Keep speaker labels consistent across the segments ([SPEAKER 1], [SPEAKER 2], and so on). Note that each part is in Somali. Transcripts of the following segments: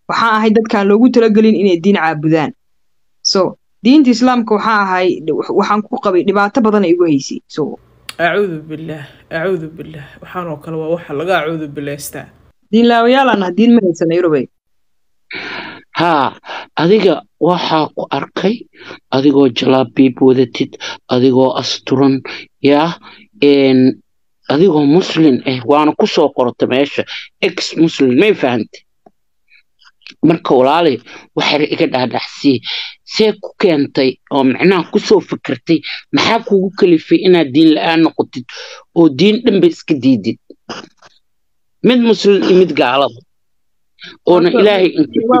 [SPEAKER 1] waxaan ahay dadkaan loogu talagelin inay diin caabudaan so diinta islaamka waxaan ahay waxaan ku qabay dhibaato badan ay igu haysay so
[SPEAKER 2] acuudu billaah acuudu billaah waxaan oo kale waa waxa laga acuudu bilaystaa
[SPEAKER 1] diinlaawayaalaan ah diin ma haysana yurubey
[SPEAKER 3] haa adiga waxaa ku arkay adigoo jalaabiib wadatid adigoo asturan yaa adigoo muslin ah waana ku soo qorata meesha ex muslim may fahantay marka walaali waxay iga dhaadhacsii see ku keentay oo macnaha kusoo fikirtay maxaa kugu kalifay inaad diin la-aan noqotid oo diin dhanba iska diidid mid muslim iyo mid gaalada oona ilaahay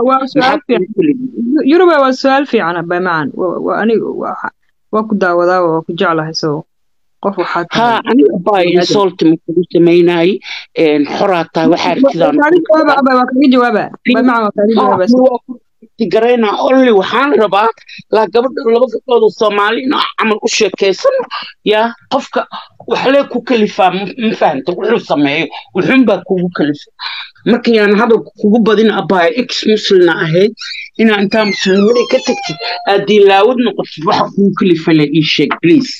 [SPEAKER 1] yurube waa su-aal fiican bamacan aniga waa ku daawadaa waa ku jeclahay so qof waxaa
[SPEAKER 3] haa aniga baa insolti ma kugu samaynaay xoraa tahay waxaa artidaangarayna olli waxaan rabaa laa gabadha laba gabdhood oo soomaali inaa camal u sheekaysano yaa qofka waxlee ku kalifaa ma fahanta wuxuu sameeyo wuxuunbaa kugu kalifa marka yaan hadalka kugu badin abaayo ex muslina ahayd inaa intaa muslimnimadii ka tagtid aad diinlaawad noqotid waxa kugu kalifa le ii sheeg please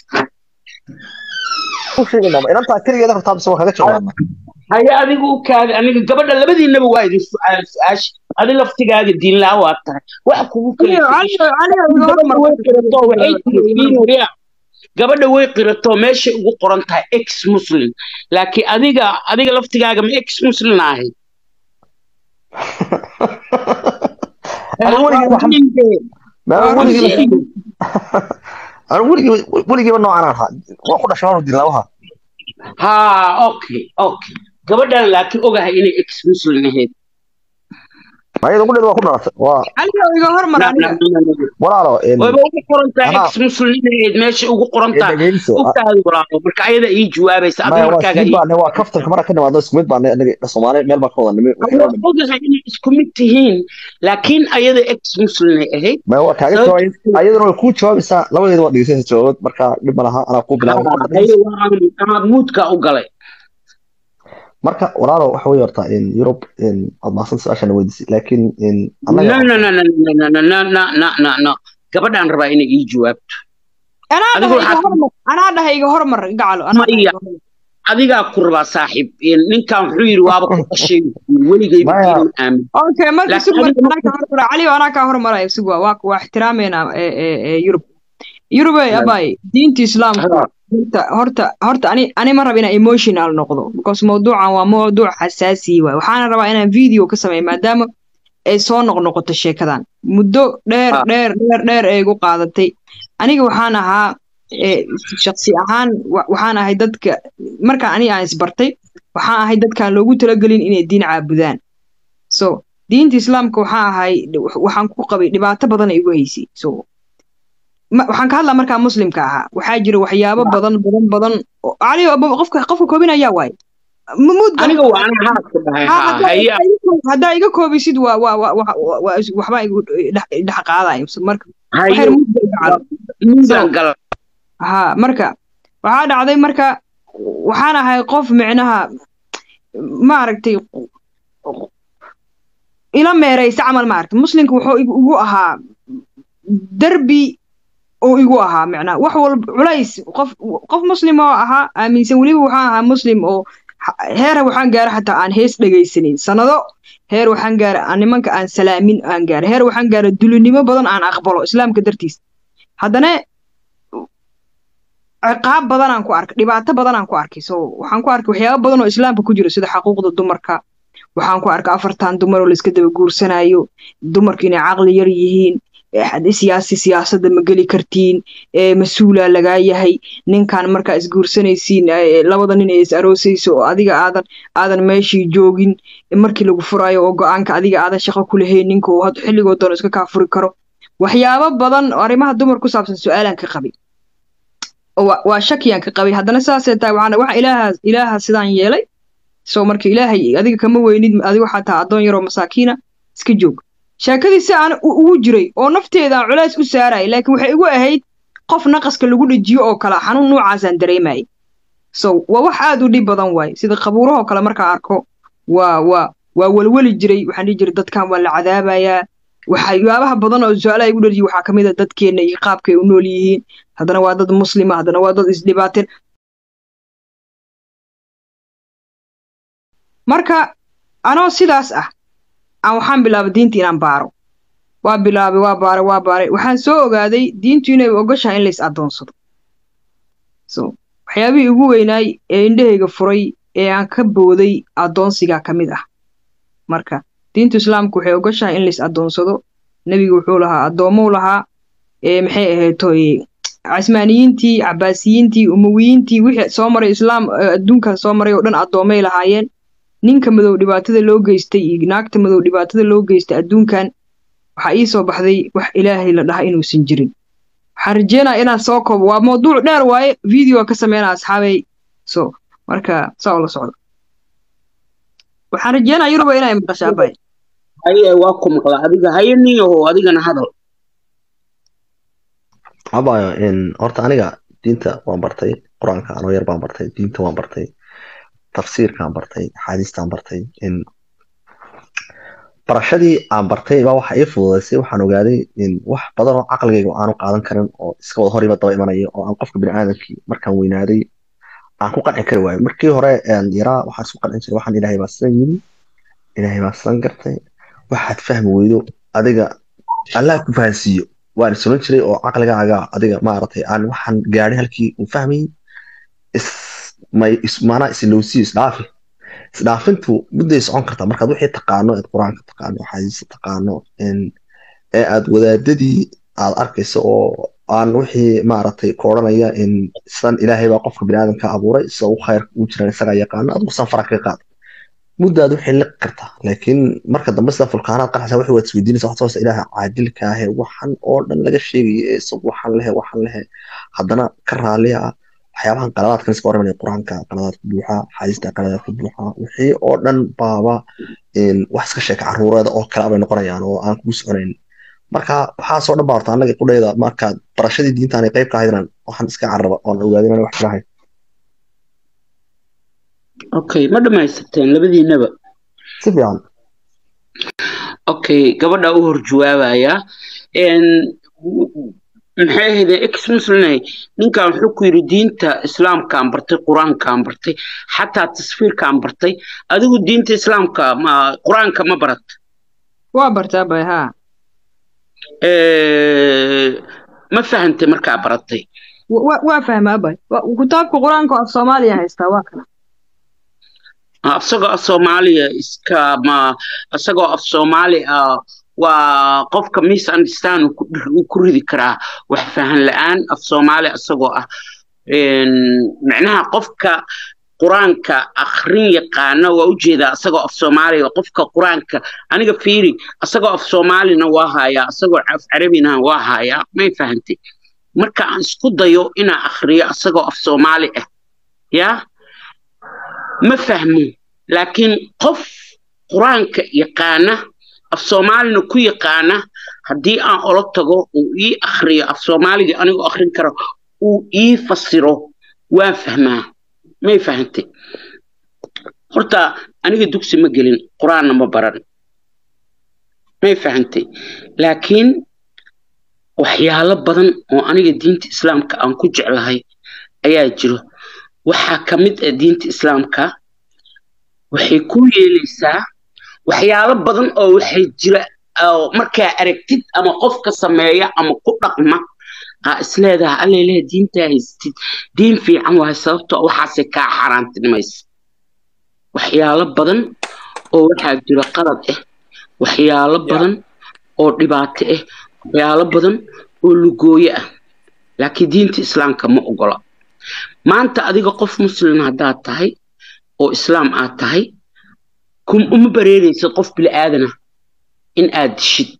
[SPEAKER 4] inantaa keligeeda hortaa mise waa kaga jawaabna
[SPEAKER 3] haya adiga u kaada aniga gabadha labadiinaba waa idin su-aal su-aasha adi laftigaaga diinlaa waa tahay waxa kugu kalifa gabadha way qiratoo meeshay ugu qoran tahay ex muslim laakiin adiga adiga laftigaaga ma ex muslim ahayd
[SPEAKER 4] weligiiba noocaan ahaa waa ku dhashay waanu dilnaawaha
[SPEAKER 3] haa okay okay gabadhan laakiin ogahay inay ex muslim ahayd
[SPEAKER 4] ayada ugu dheed waa ku dhalatay waa
[SPEAKER 1] iga hormar aniga
[SPEAKER 4] walaalo
[SPEAKER 3] wayba ugu qoran tahay ex muslim inayd meesha ugu qoran tahay ogtaadi walaalo marka ayada ii jawaabaysa adi markaaga
[SPEAKER 4] baane waa kaftanka marka ka nimaadno isku mid baan anaga soomaali meel baan ka wada nimi
[SPEAKER 3] ogahay inay isku mid tihiin laakiin ayada ex muslimay ahayd
[SPEAKER 4] ma waa kaaga jawaabay ayadana way kuu jawaabaysaa labadeeda waa dhegeysaysa jawaabad marka dhib ma laha anaa kuu
[SPEAKER 3] bilaabay muudka u galay
[SPEAKER 4] marka walaalo waxa wey horta yurub aad maasan su-aashana weydiisay laakiin
[SPEAKER 3] gabadhaan rabaa inay ii jawaabto
[SPEAKER 1] anaa dhahay iga hormar gacalo
[SPEAKER 3] adigaa ku rabaa saaxiib ninkan wuxuu yidhi waaba ku dhashay weligayba aamin
[SPEAKER 1] okay marka cali anaa kaa hormaraya sugwa waa waa ixtiraameynaa yurub yurube abay diinta islaamka horta horta horta ani ani ma raba inaan emotional noqdo because mawduucan waa mawduuc xasaasi waay waxaana rabaa inaan video ka sameeyo maadaama ay soo noqnoqoto sheekadan muddo dheer dheer dheer dheer ay igu qaadatay aniga waxaan ahaa shaksi ahaan waxaan ahay dadka markaan ani aan isbartay waxaan ahay dadkaan loogu talagelin inay diin caabudaan so diinta islaamka waxaan ahay waxaan ku qabay dhibaato badan ay igu haysay so waxaan ka hadlaa markaa muslimka ahaa waxaa jira waxyaabo badan badan badan cali qofka qofka koobinayaa waaye haddaa iga koobisid waa waa waxbaa igu dhex qaadayo marka ha marka waxaa dhacday marka waxaan ahay qof micnaha maaragtay ila meeraysa camal maaragtay muslimka wuxuu igu ahaa derbi oo igu ahaa macnaa wax walba culays qof qof muslim oo ahaa aaminsan weliba waxaan ahaa muslim oo heera waxaan gaara xataa aan hees dhegaysanin sanado heer waxaan gaara aan nimanka aan salaamin aan gaara heer waxaan gaara dulinimo badan aan aqbalo islaamka dartiis haddana ciqaab badanaan ku arkay dhibaato badanaan ku arkay so waxaan ku arkay waxyaaba badan oo islaamka ku jiro sida xaquuqda dumarka waxaan ku arkay afartan dumar oo layska daba guursanayo dumarku inay caqli yar yihiin siyaasi siyaasadda ma geli kartiin mas-uulaa lagaa yahay ninkan markaa isguursanaysiin labada nin ee is aroosayso oo adiga aadan aadan meeshii joogin markii lagu furayo oo go-aanka adiga aadan shaqo ku lahayn ninka uu xilligoo doono iska kaa furi karo waxyaabo badan oo arrimaha dumar ku saabsan su-aalaan ka qabay waa shakiyaan ka qabay haddana saasee tahay waxaan waxa ilaaha ilaaha sidaan yeelay soo marka ilaahay adiga kama weynid adiga waxaa taha addoon yaroo masaakiina iska joog sheekadii si aan ugu jiray oo nafteedaan culays u saaraya laakiin waxay igu ahayd qof naqaska lagu dhejiyo oo kale xanuun noocaasaan dareemayay so waa wax aad u dhib badan waaye sida qabuurahoo kale markaa arko waa waa waa welweli jiray waxaan dhihi jiray dadkan waa la cadaabayaa waxyaabaha badan oo su-aalaha igu dharjiy waxaa ka mid a dadkeenna iyo qaabkay u nool yihiin haddana waa dad muslima haddana waa dad isdhibaateen marka anoo sidaas ah aan waxaan bilaabay diinta inaan baaro waa bilaabay waa baaray waa baaray waxaan soo ogaaday diintu inay ogoshahay in lays addoonsado so waxyaabihii ugu weynaay ee indhahayga furay ee aan ka booday addoonsigaa ka mid ah marka diintu islaamku waxay ogoshahay in lays addoonsado nebigu wuxuu lahaa addoommou lahaa ee maxay ahayd toye casmaaniyiintii cabaasiyiintii umawiyiintii wixii soo maray islaam adduunka soo maray oo dhan addoomay lahaayeen ninka madow dhibaatada loo geystay iyo naagta madow dhibaatada loo geystay adduunkan waxaa ii soo baxday wax ilaahay la dhaha inuusan jirin waxaan rajeynaya inaan soo koobo waa mawduuc dheer waaye video ka sameynaa asxaabay so marka saa ula socda waxaan rajeynaya yuruba inay maqashaa bay
[SPEAKER 3] haye waa ku maqla adiga haye niyaho adigana hadal
[SPEAKER 4] abayo horta aniga diinta waan bartay qur-aanka anoo yar baan bartay diinta waan bartay tafsiirkaan bartay axaadiistaan bartay barashadii aan bartay baa waxa ii fududaysay waxaan ogaaday wax badan oo caqligayga aanu qaadan karin oo iska wada horiba daba imanaya oo aan qofka biniaadamkii markaan weynaaday aan ku qanci kari waayo markii hore yaraa waxaan isku qancin jiray waxaan ilaahay baa sidan yimi ilaahay baa sidan gartay waxaad fahmi weydo adiga allah ku fahansiiyo waan sunan jiray oo caqligaaga adiga maaragtay aan waxaan gaadhay halkii uu fahmayay maanaa islowsiyo isdhaafi isdhaafintu mudday socon kartaa markaad wixii taqaano eed qur-aanka taqaano axaadiista taqaano ee aad wadaadadii aad arkayso oo aan wixii maaragtay ku odhanaya sidan ilaahay baa qofka biniaadamka abuuray sida u khayr ugu jiran isagaa yaqaano adigu san fara kaga qaad muddaad wixii liqi kartaa laakiin marka dambe sida fulkaanaad qarxaysa wixii waad isweydiinaysa waxaad soosa ilaaha caadilka ahe waxan oo dhan laga sheegaya ee isagu waxan lehe waxan lehe haddana ka raaliya ah waxyaabahan qaladaadkan iska warramaya qur-aanka qaladaadka buuxa xaadiista qaladaadka buuxa wixii oo dhan baaba wax iska sheeka caruureeda oo kale bay noqonayaan oo aan kugu soconayn marka waxaasoo dhan baa horta annaga qudhayda markaad barashadii diintaan ay qayb ka ahayd inaan waxaan iska carraba oon ogaadin inaan wax jirahay
[SPEAKER 3] okay ma dhammaysateen labadiinaba
[SPEAKER 4] si fiican
[SPEAKER 3] okay gabadha u hor jawaabaya maxay ahayde ex muslimay ninkan wuxuu ku yidhi diinta islaamkaan bartay qur-aankaan bartay xataa tasfiirkaan bartay adigu diinta islaamka ma qur-aanka ma barat
[SPEAKER 1] waa bartaa bay haa
[SPEAKER 3] ma fahantay markaa baratay
[SPEAKER 1] waa fahmaa bay kitaabka qur-aanka af soomaaliya haystaa waa kana
[SPEAKER 3] asagoo af soomaaliya iska ma asagoo af soomaali ah waa qofka misunderstand uu ku ridi karaa wax fahan la-aan af soomaali asagoo ah micnaha qofka qur-aanka akhrin yaqaana waa ujeedaa asagoo af soomaaliya qofka qur-aanka aniga fiiri asagoo af soomaalina waa hayaa asagoo af carabina waa hayaa may fahantay marka aan isku dayo inaan akhriyo asagoo af soomaali ah yaa ma fahmo laakiin qof qur-aanka yaqaana af soomaalina ku yaqaana haddii aan olo tago uu ii akhriyo af soomaaliga anigoo akhrin karo uu ii fasiro waan fahmaa may fahantay horta aniga dugsi ma gelin qur-aanna ma baran may fahantay laakiin waxyaalo badan oo aniga diinta islaamka aan ku jeclahay ayaa jiro waxaa ka mid ah diinta islaamka waxay ku yeelaysaa waxyaalo badan oo waxay jira oo markaa aragtid ama qofka sameeya ama ku dhaqma aa isleedaha allailah diintaa haystid diin fiican wahay sababtoo waxaasay kaa xaaraantinimaysa waxyaalo badan oo waxaa jira qalad ah waxyaalo badan oo dhibaato ah waxyaalo badan oo lugooyo ah laakiin diinta islaamka ma ogola maanta adiga qof muslim haddaad tahay oo islaam aad tahay uma bareeraysid qof bili-aadana in aad dishid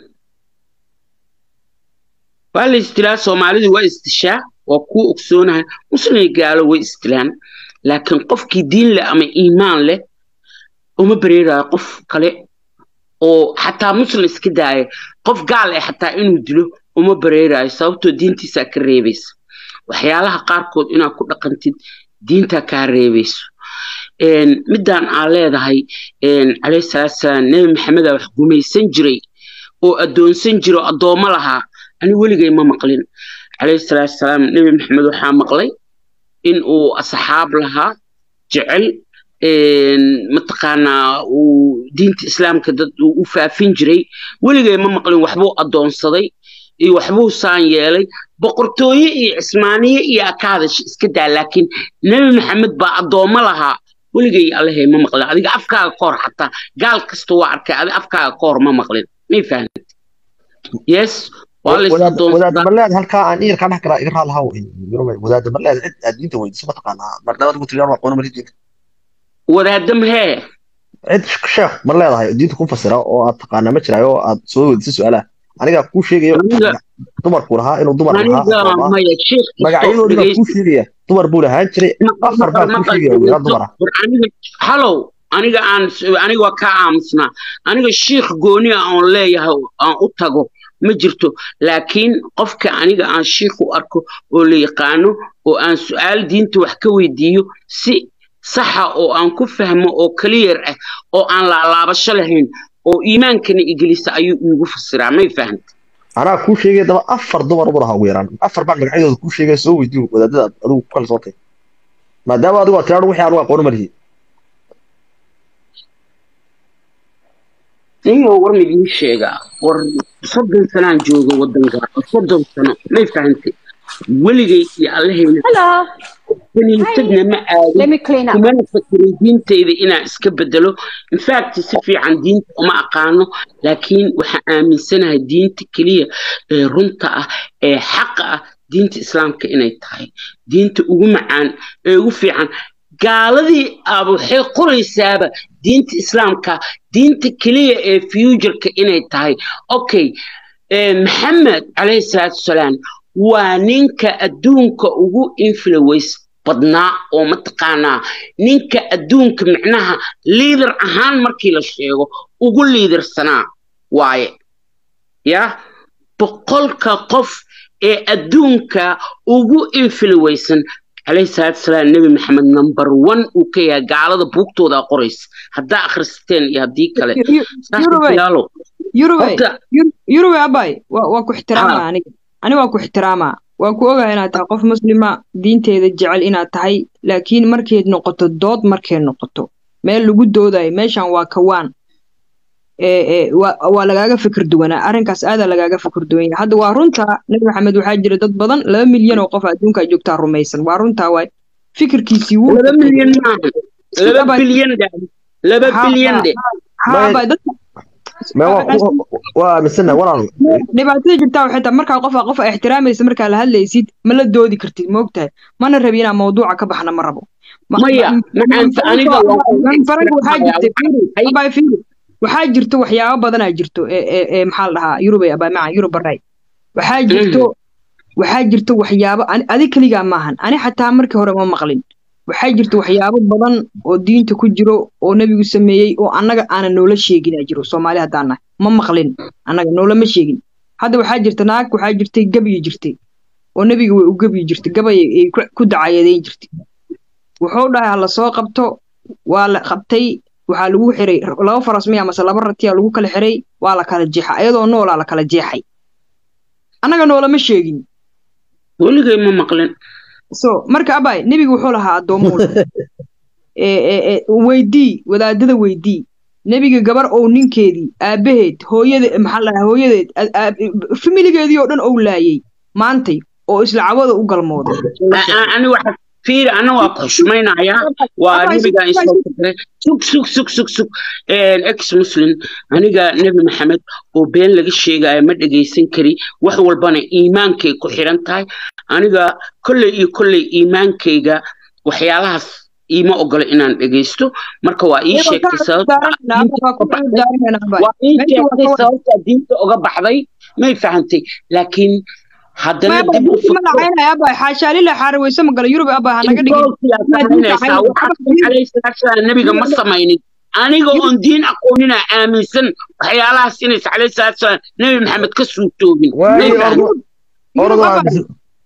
[SPEAKER 3] waa la isdilaa soomaalidu waa isdishaa waa kuu ogsoonahay muslimay gaalo way isdilaan laakiin qofkii diin leh ama iimaan leh uma bareerayo qof kale oo xataa muslim iska daaya qof gaal ah xataa inuu dilo uma bareerayo sababtoo diintiisaa ka reebaysa waxyaalaha qaarkood inaad ku dhaqantid diintaa kaa reebayso een, midaan aa leedahay een, calayhi salaatu salaam nebi maxamedaa wax gumaysan jiray oo addoonsan jira oo addoommo lahaa ani weligay ma maqlin calayhi salaatu salaam nebi maxamed waxaa maqlay in uu asxaab lahaa jecel een, mataqaanaa uu diinta islaamka dad uu u faafin jiray weligay ma maqlin waxbuu addoonsaday iyo waxbuu saan yeelay boqortooye iyo cismaaniye iyo akaadash iska daa laakiin nebi maxamed baa addoommo lahaa weligay allahay ma maqlin adiga afkaaga ka hor xataa gaal kasta waa arkay adi afkaaga ka hor ma maqlin may fahamtid yes waa la is
[SPEAKER 4] wadaad wadaad
[SPEAKER 3] addoonsadaa
[SPEAKER 4] marleed halkaa aan iyarkaa dhex galaa iga raalahaw wadaad marleed cid aad diinta weydiiso ma taqaanaa marnabad ugu tiriyaa waa qoona mari diinta
[SPEAKER 3] wadaadam hee
[SPEAKER 4] cid sheekh ma leedahay diinta ku fasira oo aad taqaanaa ma jiraayo oo aad soo weydiiso su-aalaha anigaa kuu sheegayo
[SPEAKER 3] aniga
[SPEAKER 4] dumarkuu lahaa inuu dumar lahaa
[SPEAKER 3] aniga
[SPEAKER 4] addoomaa
[SPEAKER 3] maya sheekh kastoo
[SPEAKER 4] magacyadoodii baa kuu
[SPEAKER 3] dhegeysta
[SPEAKER 4] sheegaya dumar buu lahaan jiray
[SPEAKER 3] maqal
[SPEAKER 4] afar
[SPEAKER 3] maqal
[SPEAKER 4] baa kuu
[SPEAKER 3] maqal
[SPEAKER 4] sheegaya wiilal
[SPEAKER 3] dhegeysto
[SPEAKER 4] dumar ah
[SPEAKER 3] war aniga halow aniga aan aniga waa kaa aamusnaa aniga shiikh gooni ah oon leeyahay aan u tago ma jirto laakiin qofka aniga aan shiikh u arko oo la yaqaano oo aan su-aal diinta wax ka weydiiyo si saxa oo aan ku fahmo oo clear ah oo aan laalaabasho lahayn oo iimaankana igelisa ayuu iigu fasiraa may fahamta
[SPEAKER 4] anaa kuu sheegaya daba afar dumar ubu lahaa ugu yaraan afar baan magacyadooda kuu sheegaya soo weydiiyo wadaadada aad adigu ku kala sootay maadaama adigu aad tiraado wixii anugu aqooni ma lihi
[SPEAKER 3] niyo war midii sheegaa war soddon sanaan jooga waddanka soddon sano may fahantay weligay iyo allahayna
[SPEAKER 5] Hello.
[SPEAKER 3] kaniisadna ma aadin
[SPEAKER 5] Let me clean up.
[SPEAKER 3] kumana fakirin diintayda inaan iska bedelo infact si fiican diinta uma aqaano laakiin waxaan aaminsanahay diinta keliya ee runta ah ee xaqa ah diinta islaamka inay tahay diinta ugu macaan ee ugu fiican gaaladii aba waxay qoraysaaba diinta islaamka diinta keliya ee futureka inay tahay okay eh, maxamed calayhi salaatu wasalaam waa ninka adduunka ugu influence badnaa oo mataqaanaa ninka adduunka micnaha liidar ahaan markii la sheego ugu liidarsanaa waaye ya boqolka qof ee adduunka ugu influwaysan calayhi salaatu wasalaam nebi maxamed number one uu ka yahay gaalada buugtooda qoraysa haddaa akhrisateen iyo haddii kale saaxiibayaalow
[SPEAKER 1] yurube
[SPEAKER 3] horta
[SPEAKER 1] yurube abay waa waa ku ixtiraama
[SPEAKER 3] haa
[SPEAKER 1] aniga ani waa ku ixtiraama waa ku ogahay inaad tahay qof muslima diinteeda jecel inaad tahay laakiin markeed noqoto dood markeed noqoto meel lagu doodayo meeshan waa kawaan ee ee waa waa lagaaga fikir duwanaa arrinkaas aadaa lagaaga fikir duwan yahay hadda waa runta nabi maxamed waxaa jira dad badan laba milyan oo qof adduunka joogtaa rumaysan waa runtaa waay fikirkiisii wuu
[SPEAKER 3] laba
[SPEAKER 1] batay
[SPEAKER 3] milyan maaha laba
[SPEAKER 1] abay
[SPEAKER 3] bilyan dhe laba
[SPEAKER 1] haa
[SPEAKER 3] bilyan dhe
[SPEAKER 1] haa
[SPEAKER 4] may
[SPEAKER 1] abay dadka
[SPEAKER 4] may waa ku waa aaminsanahay walaal
[SPEAKER 1] dhibaatada jirtaa waxay tahay markaa qof qof ixtiraamaysa markaa la hadlaysid ma la doodi kartid moogtahay mana rabi inaan mawduuca ka baxna ma rabo Ma-
[SPEAKER 3] maya
[SPEAKER 1] ma-
[SPEAKER 3] macaanta aniga waan kugu
[SPEAKER 1] manfaranka waxaa
[SPEAKER 3] ixtiraamayaa
[SPEAKER 1] jirta fiiri
[SPEAKER 3] hay
[SPEAKER 1] abay fiiri waxaa jirto waxyaabo badanaa jirto ee ee ee maxaa la dhahaa yurubay abay maca yurub baray waxaa jirto waxaa jirto waxyaabo ani adi keligaa maahan ani xataa markii hore ma maqlin waxaa jirta waxyaabo badan oo diinta ku jiro oo nebigu sameeyey oo annaga aanan noola sheegin aa jiro soomaali haddaan nahay ma maqlin annaga noolama sheegin hadda waxaa jirta naag waxaa jirtay gabiyi jirtay oo nebiga way u gabiyi jirtay gabay ay ku ku dacayadeyn jirtay wuxuu dhahay ha lasoo qabto waa la qabtay waxaa lagu xiray laba faras miya mase laba ratiya lagu kala xiray waa la kala jeexay ayadoo noolaa la kala jeexay annaga noolama sheegin
[SPEAKER 3] weligay ma maqlin
[SPEAKER 1] so marka abay nebigu wuxuu lahaa addoommuu lahaa ee ee ee weydii wadaadada weydii nebiga gabar ou ninkeedii aabaheed hooyade maxaa la dhahaa hooyadeed a- a- familigeedii oo dhan ou laayay maantay oo isla cawada u galmooday la
[SPEAKER 3] A-
[SPEAKER 1] sheeg
[SPEAKER 3] a- ani waxa fiiri ana waa ku xushmaynayaa waa
[SPEAKER 1] abay
[SPEAKER 3] nebiga isoo fikray sug sug sug sug sug ex muslim aniga nebi maxamed oo been laga sheegayo ma dhegaysan kari wax walbana iimaankay ku xiran tahay aniga kolley iyo kolley iimaankayga waxyaalahaas iima ogola inaan dhegaysto marka waa ii
[SPEAKER 1] iyadoo
[SPEAKER 3] sheegtay
[SPEAKER 1] kaa
[SPEAKER 3] sababta
[SPEAKER 1] daaranaynaa
[SPEAKER 3] diinta
[SPEAKER 1] waa ku
[SPEAKER 3] uga baxday
[SPEAKER 1] daaranaynaa abay
[SPEAKER 3] waa ii
[SPEAKER 1] meesha waa
[SPEAKER 3] sheegtay
[SPEAKER 1] ka wada
[SPEAKER 3] sababta diinta uga baxday may fahantay laakiin haddana
[SPEAKER 1] maya
[SPEAKER 3] dib u
[SPEAKER 1] diinta ma
[SPEAKER 3] fikro
[SPEAKER 1] dhacaynaya abay xaashaa lilaa xaaraweyse ma gala yurub abay ha naga dhigin
[SPEAKER 3] intoosiyaa
[SPEAKER 1] maa diinta
[SPEAKER 3] samaynaysaa
[SPEAKER 1] dhacaynaya
[SPEAKER 3] waxaad
[SPEAKER 1] abay yurub
[SPEAKER 3] calayhi salaatu salaam nebiga ma
[SPEAKER 1] yurub
[SPEAKER 3] samaynin aniga
[SPEAKER 1] yurub
[SPEAKER 3] oon diin aqoonina aaminsan waxyaalahaas inaysa calayhi salaatu salaam nebi maxamed ka suurtoobin may
[SPEAKER 4] waayo
[SPEAKER 1] yurub
[SPEAKER 3] fahan
[SPEAKER 4] ordo
[SPEAKER 1] yurub
[SPEAKER 4] ordo
[SPEAKER 1] abay
[SPEAKER 4] aaminsan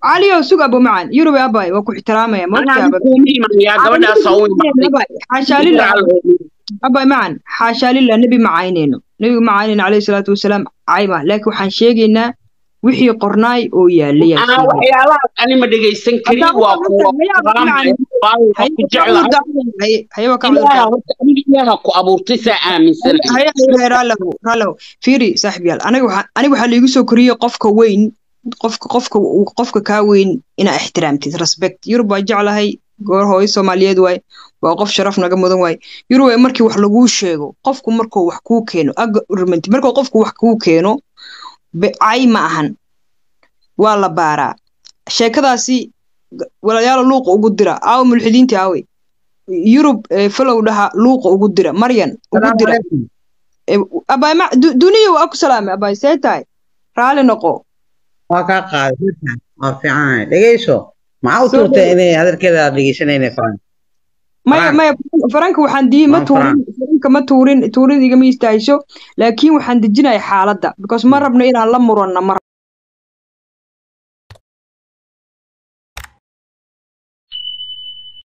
[SPEAKER 1] caliyow sug abo macan yurube abay waa ku ixtiraamaya ma ogtahay
[SPEAKER 3] anaa
[SPEAKER 1] abay
[SPEAKER 3] kuuma imanayaa gabadhaasa u imaaday
[SPEAKER 1] Abay, xaashaa lillah abay macan xaashaa lillah nebi ma caynayno nebigu ma caynayno calayhi salaatu wasalaam cayma laakiin waxaan sheegaynaa wixii qornaay oo yaalay yaa
[SPEAKER 3] Aa,
[SPEAKER 1] sheegay.
[SPEAKER 3] waxyaalahaas ani ma dhegaysan karin
[SPEAKER 1] Haddaan
[SPEAKER 3] waa
[SPEAKER 1] waxaan
[SPEAKER 3] kuwa
[SPEAKER 1] hayaa
[SPEAKER 3] raamaya
[SPEAKER 1] Haye
[SPEAKER 3] waa ku
[SPEAKER 1] ka
[SPEAKER 3] jeclahay
[SPEAKER 1] cudurdaar- haye- haye waa ka
[SPEAKER 3] ilaaha
[SPEAKER 1] cudurdaar.
[SPEAKER 3] horta aniga ilaaha ku abuurtay saa aaminsanahay
[SPEAKER 1] haye haye raalow raalow fiiri saaxiibyaal aniga waxaa aniga waxaa liigu soo koriyey qofka weyn qofka qofka uu- qofka kaa weyn inaa ixtiraamtid respect yurub waa jeclahay goor hooyo soomaaliyeed waay waa qof sharaf naga mudan waay yurub waa markii wax laguu sheego qofku markuu wax kuu keeno agreement markuu qofku wax kuu keeno be- cay ma ahan waa la baaraa sheekadaasi g- walaalayaal luuqa ugu dira aawo mulxidiinta aawe yurub eh, falow dhaha luuqa ugu dira maryan ugu
[SPEAKER 5] salaamu
[SPEAKER 1] dira
[SPEAKER 5] calaykum
[SPEAKER 1] Eh, abaay ma du- duniya waa ku salaamay abaay see tahay raali noqo
[SPEAKER 5] waa kaa qaaday waa fiicanahay dhegeyso maxaa u
[SPEAKER 1] Soo
[SPEAKER 5] tuurtay
[SPEAKER 1] dhawo.
[SPEAKER 5] inay hadalkeeda aad dhegeysanayna faran
[SPEAKER 1] maya
[SPEAKER 5] Faraan.
[SPEAKER 1] maya faranka waxaan dii ma
[SPEAKER 5] Waan
[SPEAKER 1] tuurin faranka ma tuurin tuurin igama istaayso laakiin waxaan dejinaya xaaladda because ma rabno inaan la muranna mar